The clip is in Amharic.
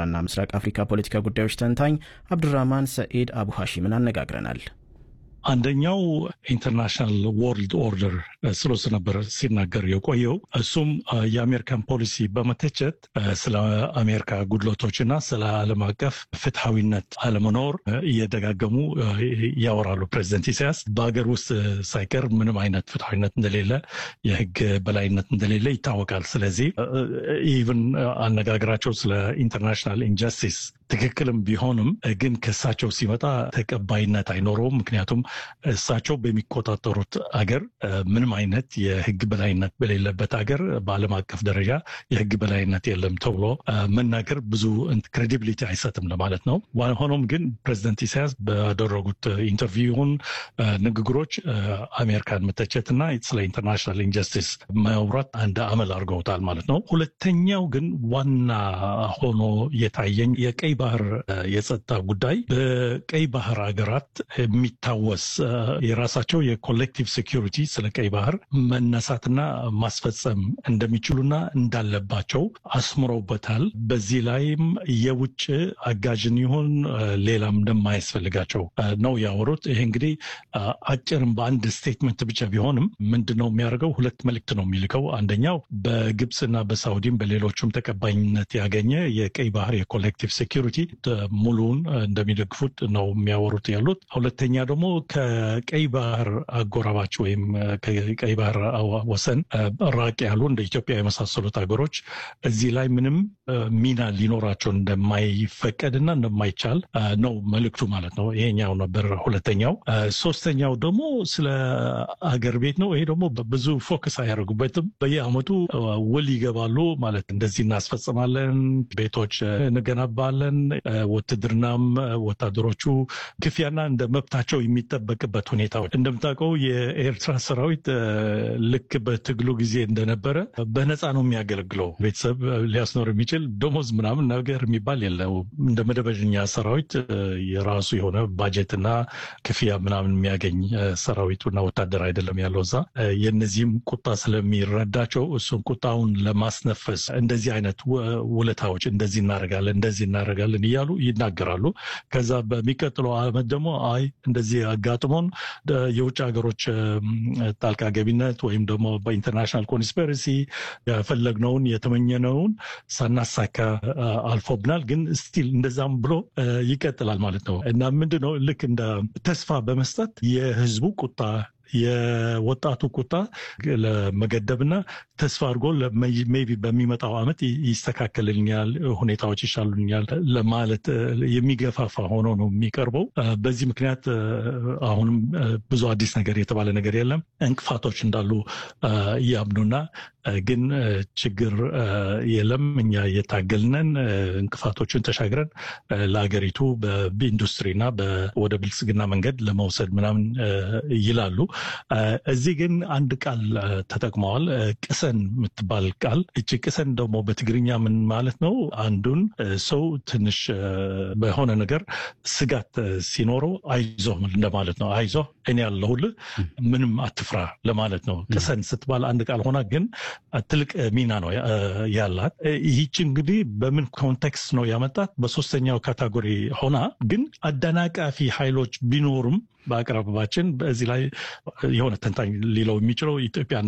የኤርትራና ምስራቅ አፍሪካ ፖለቲካ ጉዳዮች ተንታኝ አብዱራህማን ሰኢድ አቡ ሐሺምን አነጋግረናል። አንደኛው ኢንተርናሽናል ወርልድ ኦርደር ስለሱ ነበር ሲናገር የቆየው። እሱም የአሜሪካን ፖሊሲ በመተቸት ስለ አሜሪካ ጉድለቶችና ስለ ዓለም አቀፍ ፍትሐዊነት አለመኖር እየደጋገሙ ያወራሉ። ፕሬዚደንት ኢሳያስ በሀገር ውስጥ ሳይቀር ምንም አይነት ፍትሐዊነት እንደሌለ፣ የህግ በላይነት እንደሌለ ይታወቃል። ስለዚህ ኢቭን አነጋገራቸው ስለ ኢንተርናሽናል ኢንጀስቲስ ትክክልም ቢሆንም ግን ከእሳቸው ሲመጣ ተቀባይነት አይኖረውም። ምክንያቱም እሳቸው በሚቆጣጠሩት አገር ምንም አይነት የህግ በላይነት በሌለበት ሀገር በዓለም አቀፍ ደረጃ የህግ በላይነት የለም ተብሎ መናገር ብዙ ክሬዲቢሊቲ አይሰጥም ለማለት ነው። ሆኖም ግን ፕሬዚደንት ኢሳያስ ባደረጉት ኢንተርቪውን ንግግሮች አሜሪካን መተቸትና ስለ ኢንተርናሽናል ኢንጀስቲስ ማውራት አንድ አመል አድርገውታል ማለት ነው። ሁለተኛው ግን ዋና ሆኖ የታየኝ የቀይ ባህር የጸጥታ ጉዳይ በቀይ ባህር ሀገራት የሚታወስ የራሳቸው የኮሌክቲቭ ሴኪሪቲ ስለ ቀይ ባህር መነሳትና ማስፈጸም እንደሚችሉና እንዳለባቸው አስምረውበታል። በዚህ ላይም የውጭ አጋዥን ይሁን ሌላም እንደማያስፈልጋቸው ነው ያወሩት። ይሄ እንግዲህ አጭርም በአንድ ስቴትመንት ብቻ ቢሆንም ምንድን ነው የሚያደርገው? ሁለት መልእክት ነው የሚልከው። አንደኛው በግብፅና በሳውዲም በሌሎቹም ተቀባይነት ያገኘ የቀይ ባህር የኮሌክቲቭ ሴኪሪቲ ሙሉውን እንደሚደግፉት ነው የሚያወሩት ያሉት። ሁለተኛ ደግሞ ከቀይ ባህር አጎራባች ወይም ከቀይ ባህር ወሰን ራቅ ያሉ እንደ ኢትዮጵያ የመሳሰሉት ሀገሮች እዚህ ላይ ምንም ሚና ሊኖራቸው እንደማይፈቀድና እንደማይቻል ነው መልእክቱ ማለት ነው። ይሄኛው ነበር ሁለተኛው። ሶስተኛው ደግሞ ስለ አገር ቤት ነው። ይሄ ደግሞ ብዙ ፎከስ አያደርጉበትም። በየአመቱ ውል ይገባሉ ማለት እንደዚህ እናስፈጽማለን፣ ቤቶች እንገነባለን፣ ውትድርናም ወታደሮቹ ክፍያና እንደ መብታቸው የሚጠበቅበት ሁኔታዎች እንደምታውቀው የኤርትራ ሰራዊት ልክ በትግሉ ጊዜ እንደነበረ በነፃ ነው የሚያገለግለው። ቤተሰብ ሊያስኖር የሚችል ደሞዝ ምናምን ነገር የሚባል የለው። እንደ መደበኛ ሰራዊት የራሱ የሆነ ባጀትና ክፍያ ምናምን የሚያገኝ ሰራዊቱና ወታደር አይደለም ያለው እዛ። የነዚህም ቁጣ ስለሚረዳቸው እሱን ቁጣውን ለማስነፈስ እንደዚህ አይነት ውለታዎች እንደዚህ እናደርጋለን እንደዚህ እናደርጋለን እያሉ ይናገራሉ። ከዛ በሚቀጥለው አመት ደግሞ አይ እንደዚህ አጋጥሞን የውጭ ሀገሮች ጣልቃ ገቢነት ወይም ደግሞ በኢንተርናሽናል ኮንስፐረሲ የፈለግነውን የተመኘነውን ሳናሳካ አልፎብናል፣ ግን ስቲል እንደዛም ብሎ ይቀጥላል ማለት ነው እና ምንድነው ልክ እንደ ተስፋ በመስጠት የህዝቡ ቁጣ የወጣቱ ቁጣ ለመገደብና ተስፋ አድርጎ ሜይ ቢ በሚመጣው ዓመት ይስተካከልልኛል፣ ሁኔታዎች ይሻሉኛል ለማለት የሚገፋፋ ሆኖ ነው የሚቀርበው። በዚህ ምክንያት አሁንም ብዙ አዲስ ነገር የተባለ ነገር የለም። እንቅፋቶች እንዳሉ እያምኑና ግን ችግር የለም እኛ እየታገልነን እንቅፋቶችን ተሻግረን ለሀገሪቱ በኢንዱስትሪና ወደ ብልጽግና መንገድ ለመውሰድ ምናምን ይላሉ። እዚህ ግን አንድ ቃል ተጠቅመዋል። ቅሰን የምትባል ቃል። እቺ ቅሰን ደግሞ በትግርኛ ምን ማለት ነው? አንዱን ሰው ትንሽ በሆነ ነገር ስጋት ሲኖረው አይዞ እንደማለት ነው። አይዞ እኔ ያለሁልህ ምንም አትፍራ ለማለት ነው። ቅሰን ስትባል አንድ ቃል ሆና ግን ትልቅ ሚና ነው ያላት። ይህች እንግዲህ በምን ኮንቴክስት ነው ያመጣት? በሶስተኛው ካታጎሪ ሆና ግን አደናቃፊ ኃይሎች ቢኖሩም በአቅራቢያችን በዚህ ላይ የሆነ ተንታኝ ሊለው የሚችለው ኢትዮጵያ